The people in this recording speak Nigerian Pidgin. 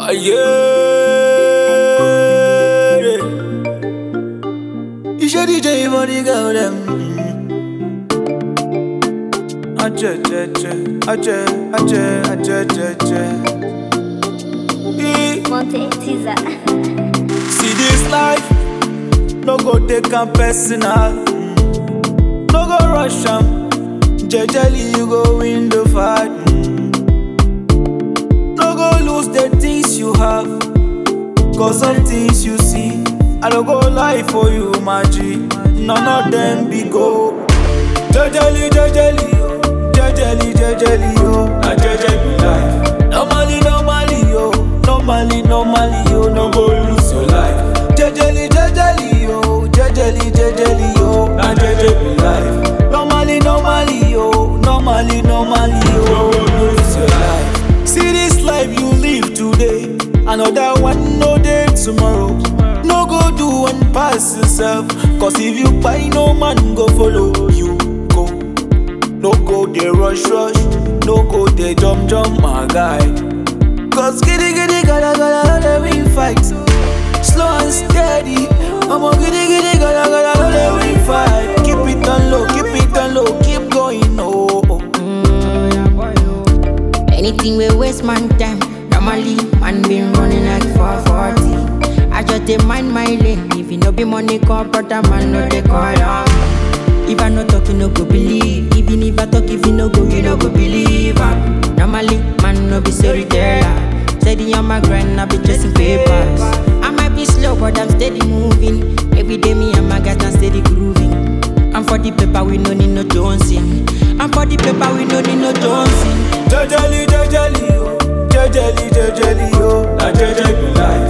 yeah. You should DJ for the girl them. Ache, ache, ache, ache, ache, ache, ache. Eh. Monte Tiza. See this life, no go take am personal. No go rush am, jejely you go win the fight. No go lose the things you have, cause of things you see. I don't go lie for you, my G. None of them be go. Jejely, jejely, yo. Jejely, jejely, yo. Na jeje be life. Normally, normally, yo. Normally, normally, yo. No go lose your life. Jejely, jejely, yo. Jejely, jejely, yo. Na jeje be life. Normally, normally, yo. Normally, normally, yo. No go lose your life. See this life you live today. Another one, no day tomorrow. No go do and pass yourself. Cause if you buy, no man go follow you. Go. No go dey rush rush, no go dey jump jump my guy. Cause giddy giddy gada gada no dey win fight. Slow and steady, I'ma giddy giddy gada gada no dey win fight. Keep it on low, keep it on low, keep going oh. oh. Anything we waste man time. Normally, man been running like 440. I just dey mind my lane. If you no be money, call brother man, no dey call am. If I no talk, you no go believe. Even if I talk, if you no go, you no go believe am. Normally, man no be storyteller. Steady on my grind, I be chasing papers. I might be slow, but I'm steady moving. Every day, me and my guys not steady grooving. I'm for the paper, we no need no Jonesing. I'm for the paper, we no need no Jonesing. Jejely jejely yo, jejely jejely yo, na jeje be life.